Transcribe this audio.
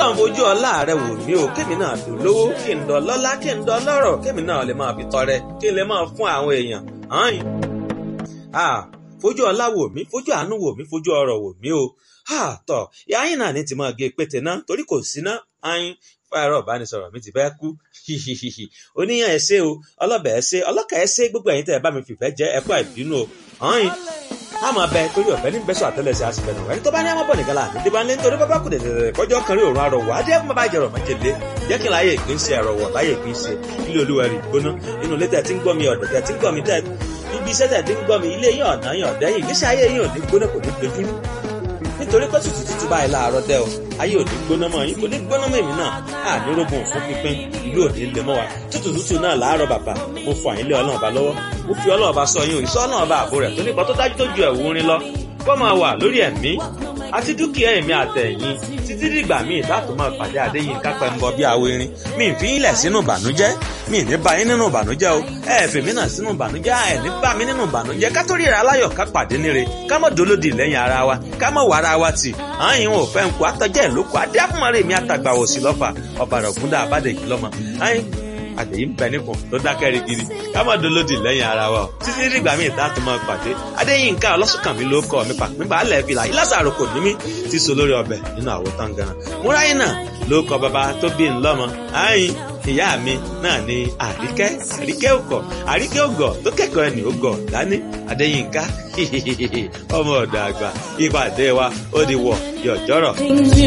ọlọ́run fojú ọlá rẹ wò mí o kémi náà tó lówó kí n dán lọ́lá kí n dán lọ́rọ̀ kémi náà lè máa fi tọrẹ kí n lè máa fún àwọn èèyàn hàn fojú ọlá wò mí fojú àánú wò mí fojú ọrọ̀ wò mí o tọ yáyìn náà ní ti máa gé pété náà torí kò sí ná ayin fáyọrọ ìbánisọ̀rọ̀ mi ti fẹ́ kú oníyàn ẹ ṣé o ọlọ́bẹ̀ ẹ ṣé ọlọ́kà ẹ ṣé gbogbo ẹ̀yin tẹ́ ẹ bá mi fìfẹ́ jẹ́ ẹ̀kọ́ ìbínú o ayin a máa bẹ torí ọ̀fẹ́ ní bẹ́sọ̀ àtẹ́lẹsẹ̀ àsìfẹ́nu ẹni tó bá ní àmọ́bọ̀ nìkan láàánú tí bá ní nítorí bábá kù dẹ̀dẹ̀dẹ̀ kọjọ́ kan rí òórùn arọ̀wọ̀ adé ẹ̀kún bàbá ìjẹ̀rọ̀ májèlé jẹ́ kí n láyé ìpín ṣe ẹ̀rọ̀wọ̀ láyé ìpín ṣe ilé olúwa rí gbóná inú ilé tẹ̀ tí ń gbọ́ mi ọ̀dọ̀ tẹ̀ tí ń gbọ́ mi tẹ̀ ibi iṣẹ́ tẹ̀ tí ń gbọ́ mi ilé yín ọ̀nà yín ọ̀dẹ́yìn ìgbésí ayé yín ò ní gbóná kò ní gbẹdúrú nítorí pé tútù tútù báyìí láàárọ̀ dẹ́ o ayé ò ní gbóná mọ́ yín kò ní gbóná mọ́ èmi náà á ní rógun fún pínpín ìlú ò ní lè mọ́ wa tútù tútù náà láàárọ̀ bàbá mo fọ àyínlé ọlọ́run ọba lọ́wọ́ mo fi ọlọ́run ọba sọ yín o ìsọ ọlọ́run ọba àbò rẹ̀ tó nípa tó dájú tó ju ẹ̀wù orin lọ kó máa wà lórí ẹ̀mí àti dúkìá ẹ̀mí àtẹ̀yìn títí dìgbà míì láti máa pàdé àdéyìn kápẹ́ ń bọ bí awo irin mi ì fi yín lẹ̀ sínú ìbànújẹ́ mi ì ní bá yín nínú ìbànújẹ́ o ẹ ẹ̀ fèmí náà sínú ìbànújẹ́ ẹ ní bá mi nínú ìbànújẹ́ ká tó ríra aláyọ̀ ká pàdé níre ká mọ̀ dolódì lẹ́yìn ara wa ká mọ̀ wà ara wa tì àyìn ò fẹ́ ń kó àtọ́jẹ́ ìlókò adé àfúnmọ́rẹ́ mi àtàgbà òsì lọ́fà ọ̀bàrà ògúndà àbádẹ́jì lọ́mọ àyìn àtẹ̀yí ń bẹ nípò tó dákẹ́ rigidi ká má dolódì lẹ́yìn ara wa o títí dìgbà míì tá a tún máa pàdé adéyínká ọlọ́sùnkànmí ló kọ́ mi pàpín balẹ̀ fìlà ìlàsàrò kò ní mí ti so lórí ọbẹ̀ nínú àwo tán gan múráyìn náà ló kọ bàbá tó bí ńlọ́mọ àyìn ìyá mi náà ni àríkẹ́ àríkẹ́ òkọ̀ àríkẹ́ ògọ̀ tó kẹ́kọ̀ọ́ ẹni ògọ̀ dání adéyínká ọmọ ọ̀dọ̀ àgbà ìpàdé wa ó di wọ̀ yọ̀jọ́rọ̀.